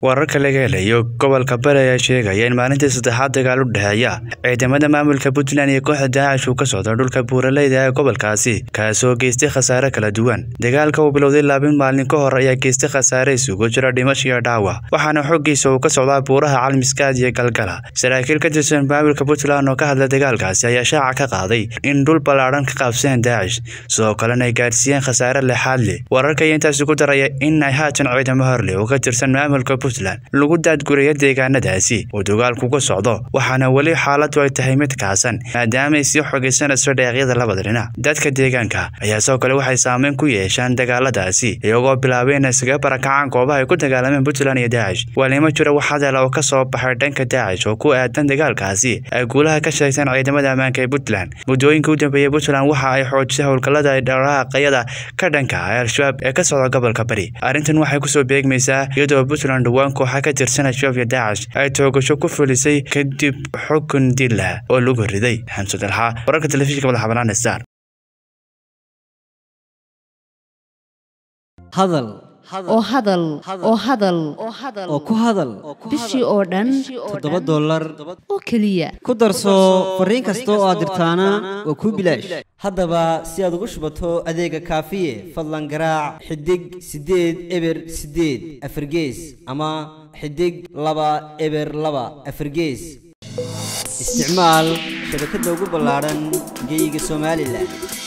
wararka laga helayo gobolka bari ayaa sheegaya in maalintii saddexaad dagaal u dhexeeya ciidamada maamulka puntland iyo kooxda daacish uu ka socdo dhulka buuraleyda ee gobolkaasi kaasoo geystay khasaare kala duwan dagaalka uu bilowday laabin maalin ka hor ayaa geystay khasaare isugu jira dhimasho iyo dhaawac waxaana xoogiisa uu ka socdaa buuraha calmiskaad iyo galgala saraakiil ka tirsan maamulka puntland oo ka hadla dagaalkaasi ayaa shaaca ka qaaday in dhul ballaadhan ka qaabsadeen daacish sidoo kalena ay gaadhsiiyeen khasaare lexaad leh wararka ayaa intaasi ku daraya in ay haatan ciidamo horleh oo ka tirsan maamulka lagu daadguraya deegaanadaasi uu dagaalku ka socdo waxaana weli xaaladu ay tahay mid kaasan maadaama ay sii xogaysanayso dheeqyada labada dhinac dadka deegaanka ayaa sidoo kale waxay saameyn ku yeeshaan dagaaladaasi iyagoo bilaabay in isaga barakacaan goobaha ay ku dagaalameen puntland iyo daacish waalimo jira wax hadal oo ka soo baxay dhanka daacish oo ku aadan dagaalkaasi ay guulaha ka sheegteen ciidamada ammaanka ee puntland muddooyinka u dambeeyey puntland waxa ay xoojisay howlgallada dhaqaaqyada ka dhanka ah al-shabaab ee ka socda gobolka bari arrintan waxay kusoo beegmaysaa iyadoo puntland dhawaan kooxa ka tirsan al-shabaab iyo daacish ay toogasho ku fulisay kadib xukun dila oo lagu riday xamsud alxaa wararka telefishinka madaxbanaan star hadal oo hadal oo hadal oo ku hadal bishii oo dhan toddoba dollar oo keliya ku darso fariin kasta oo aad dirtaana waa kuu bilaash haddaba si aad ugu shubato adeega kaafiye fadlan garaac xidig siddeed eber siddeed afargees ama xidig laba eber laba afargees isticmaal shabakadda ugu ballaadhan geeyiga somalilan